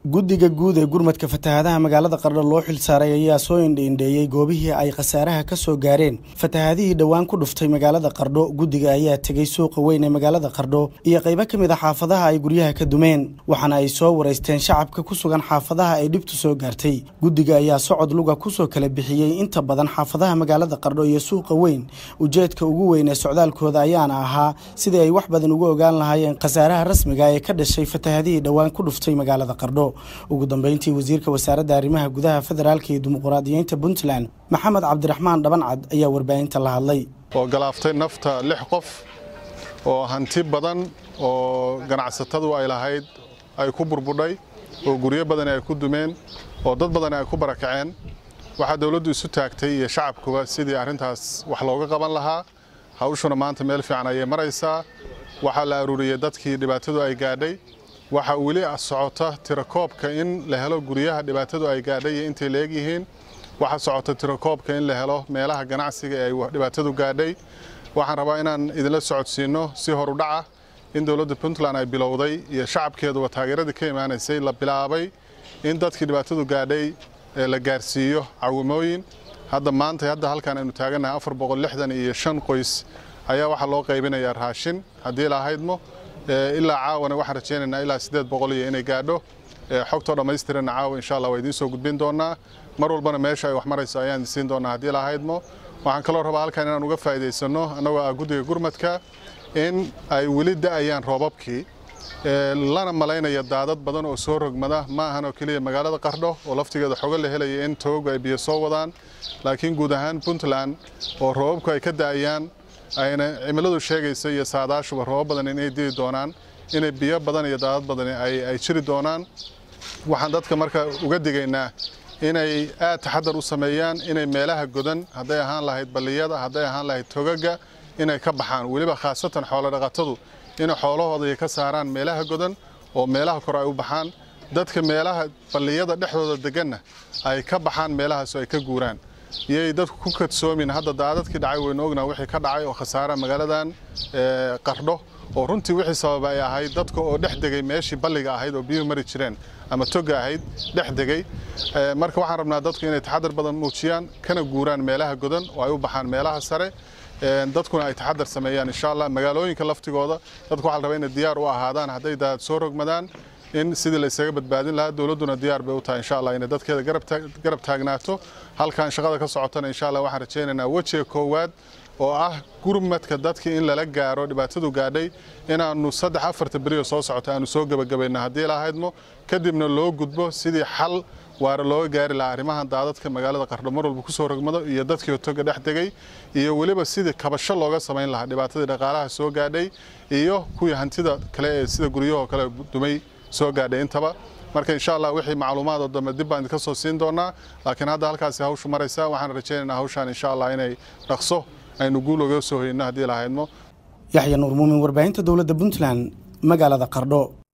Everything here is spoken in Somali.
guddiga guud ee gurmadka fatahaadaha magaalada qardho loo xilsaaray ayaa soo indhiindheeyey goobihii ay khasaaraha ka soo gaareen fatahaadihii dhowaan ku dhuftay magaalada qardho guddiga ayaa tegey suuqa weyn ee magaalada qardho iyo qaybo ka mid a xaafadaha ay guryaha ka dumeen waxaana ay soo wareysteen shacabka ku sugan xaafadaha ay dhibtu soo gaartay guddiga ayaa socod luga kusoo kala bixiyey inta badan xaafadaha magaalada qardho iyo suuqa weyn ujeedka ugu weyn ee socdaalkooda ayaana ahaa sidii ay wax badan uga ogaan lahaayeen khasaaraha rasmiga ee ka dhashay fatahaadihii dhowaan ku dhuftay magaalada qardho ugu dambeyntii wasiirka wasaaradda arrimaha gudaha federaalka iyo dimuqraadiyiinta puntland maxamed cabdiraxmaan dhabancad ayaa warbaahinta la hadlay oo galaaftay nafta lix qof oo hanti badan oo ganacsatadu ay lahayd ay ku burbudhay oo guryo badani ay ku dumeen oo dad badani ay ku barakaceen waxaa dowladdu isu taagtay iyo shacabkuba sidii arrintaas wax looga qaban lahaa hawshuna maanta meel fiican ayay maraysaa waxaa la aruuriyey dadkii dhibaatadu ay gaadhay waxaa weli socota tirakoobka in la helo guryaha dhibaatadu ay gaadhay iyo intay leeg yihiin waxaa socota tirakoobka in la helo meelaha ganacsiga ee ay dhibaatadu gaadhay waxaan rabaa inaan idinla socodsiinno si horudhaca in dowladda puntland ay bilowday iyo shacabkeeduba taageeradii ka imaanaysay la bilaabay in dadkii dhibaatadu gaadhay la gaarsiiyo cawimooyin hadda maanta hadda halkaan aynu taagannahay afar boqol lixdan iyo shan qoys ayaa waxaa loo qaybinayaa raashin haddii la ahaydmo ilaa caawana waxaan rajaynaynaa ilaa siddeed boqol iyo inay gaadho xogtoo dhammaystiranna caawa insha allah waa idiin soo gudbin doonaa mar walbana meesha ay wax marayso ayaan siin doonaa haddii la ahaydmo waxaan kaloo rabaa halkaan inaan uga faa'iidaysanno annagoo ah guddiga gurmadka in ay weli da'ayaan roobabkii lana malaynaya daadad badan oo soo rogmada ma ahan oo keliya magaalada qardho oo laftigeeda xogo la helaya in togogu ay biyo soo wadaan laakiin guud ahaan puntland oo roobabku ay ka da'ayaan ayna cimiladu sheegaysa iyo saadaashuba roobab badan inay dii doonaan inay biyo badan iyo daadad badan ay jiri doonaan waxaan dadka marka uga digaynaa inay aad taxadar u sameeyaan inay meelaha godan hadday ahaan lahayd balliyada hadday ahaan lahayd togaga inay ka baxaan weliba khaasatan xoolodhaqatadu inay xoolahooda ka saaraan meelaha godan oo meelaha kore ay u baxaan dadka meelaha balliyada dhexdooda deganna ay ka baxaan meelahaasoo ay ka guuraan iyay dadku ku kadsoomin hadda daadadkii dhacay waynu ognaa wixii ka dhacay oo khasaara magaaladan qardho oo runtii wixii sababa ay ahayd dadka oo dhex degay meeshii balliga ahayd oo biyuhu mari jireen ama toga ahayd dhex degay marka waxaan rabnaa dadku inay taxadar badan muujiyaan kana guuraan meelaha godan oo ay u baxaan meelaha sare dadkuna ay taxadar sameeyaan insha allah magaalooyinka laftigooda dadku waxaa la rabaa inay diyaar u ahaadaan hadday daadad soo rogmadaan in sidii la isaga badbaadin lahaa dowladduna diyaar bay u tahay insha allah inay dadkeeda garab taagnaato halkan shaqada ka socotana insha allah waxaan rajaynaynaa wejiga koowaad oo ah gurmadka dadkii in lala gaaro dhibaatadu gaadhay inaannu saddex afarta berioo soo socota aanu soo gebagabayno haddii lahaydmo kadibna loo gudbo sidii xal waara looga gaari lahaa arrimahan daadadka magaalada qardho mar walba kusoo rogmado iyo dadkii toga dhex degay iyo weliba sidii kabasho looga samayn lahaa dhibaatadii dhaqaalaha soo gaadhay iyo kuwii hantida kale ee sida guryahoo kale dumay soo gaadhay intaba marka insha allah wixii macluumaadoo dambe dib baan idinka soo siin doonaa laakiin hadda halkaasi hawshu maraysa waxaan rajaynaynaa hawshaan insha allah inay dhaqso aynu guul oga soo hoyno haddii lahaydmo yaxya nuur muumin warbaahinta dowladda puntland magaalada qardho